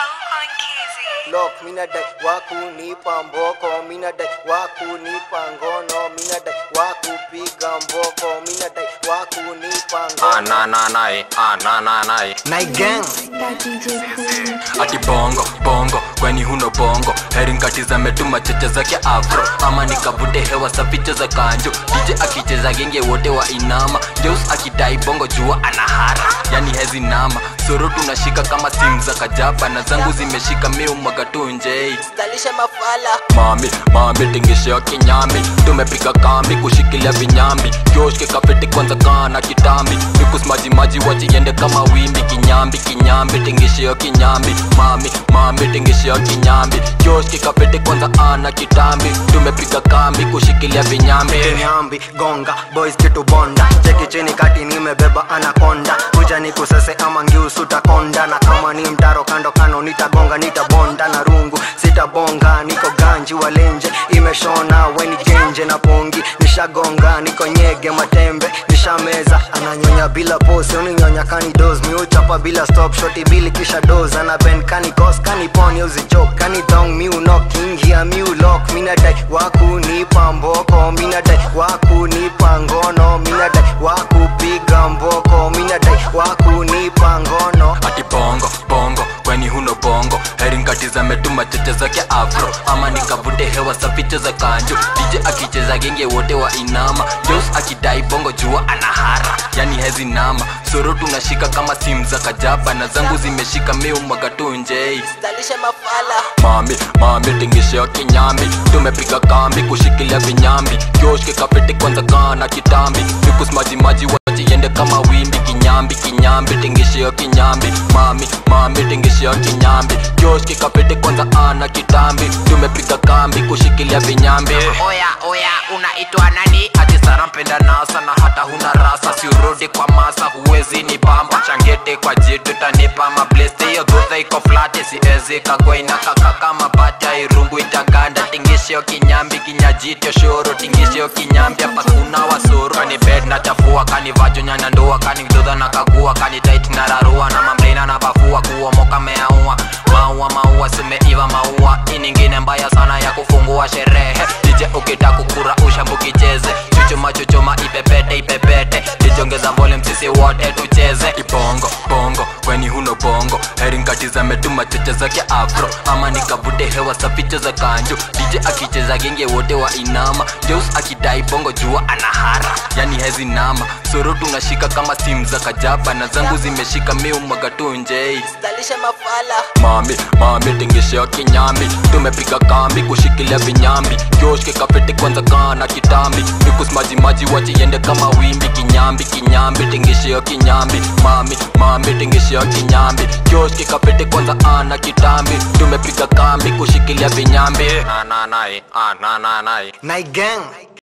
Lock, mina dai wakunipa mboko, mina dai wakunipa ngono, mina dai wakupiga mboko, mina dai wakunipa Ah, ngono. na na nae, ah, na na nae. Night gang. That DJ cool. ati bongo bongo kweni huno bongo heri nkatiza metuma cheche zake afro ama nikavute hewa safiche za kanjo dj akicheza genge wote wa inama jeus akidai bongo jua anahara yani hezi nama soro tunashika kama simu za kajaba na zangu zimeshika miu mwagatunjei Dalisha mafala. mami mami tingishe kinyambi tumepiga kambi kushikilia vinyambi kioshke kafeti kwanza kana kitambi nikusmajimaji wajiende kama wimbi kinyambi kinyambi tingishe kinyambi mami mami tingishe kinyambi kioshke kafeti kwanza ana kitambi tumepiga kambi kushikilia vinyambi Kinyambi, gonga, boys kitu bonda. Cheki chini kati nimebeba anaconda. Kuja nikusese ama ngiusu takonda. Na kama ni mtaro kando kano nitagonga nitabonda na rungu. Sitabonga, niko ganji walenje. Imeshona weni genje na pongi. Nishagonga, niko nyege matembe. Nishameza, ananyonya bila pose. Uninyonya kani dos. Miuchapa bila stop shoti bili kisha dos. Ana bend kani cos, kani pony uzichok. Kani thong miu knocking here miu lock. Mina dai wakunipa mboko. Mina dai wakunipa ngono. Mina dai wakupiga mboko. Mina dai wakunipa ngono. ati bongo bongo kweni huno bongo heri nkatiza metuma cheche zake afro ama nikavute hewa safiche za kanjo dj akicheza genge wote wa inama jos akidai bongo jua anahara yani hezi nama soro tunashika kama simu za kajaba na zangu zimeshika miu mwagatunjei Dalisha mafala. mami mami tingishe kinyambi tumepiga kambi kushikilia vinyambi kioshke kapete kwanza kana kitambi nikusmajimaji wajiende kama wimbi kinyambi kinyambi tingishe kinyambi mami mami tingishe kinyambi kioshke kapete kwanza ana kitambi tumepiga kambi kushikilia vinyambi oya oya unaitwa nani ati sana mpenda nasa na hata huna rasa siurudi kwa masa huwezi ni bamba changete kwa jitu tanipa mableste hiyo dhudha iko flati siezi kagwaina kaka kama bata irungu itaganda tingishio kinyambi kinyajityo shoro tingishio kinyambi hapa kuna wasoro kani bed na chafua kani vajo nyanya ndua kani dhudha na kagua kani tait na rarua na mamblena na bafua kuomoka meaua maua maua simeiva maua iningine mbaya sana ya kufungua sherehe dije ukita kukura ushambukicheze chuchuma chuchuma ipepete ipepete dijongeza volume sisi wote tucheze ibongo bongo kweni huno bongo heri nkatiza metuma cheche zake afro ama nikavute hewa safiche za kanjo dj akicheza genge wote wa inama jeus akidai bongo jua anahara yani hezi nama soro tunashika kama simu za kajaba na zangu zimeshika miu mwagatunjei Dalisha mafala. mami mami tingishe kinyambi tumepiga kambi kushikilia vinyambi kioshke kapete kwanza kana kitambi nikusmajimaji wajiende kama wimbi kinyambi kinyambi tingishe kinyambi mami mami tingishe kinyambi kioshke kapete kwanza ana kitambi tumepiga kambi kushikilia vinyambi na na nae ah na na nae Night gang.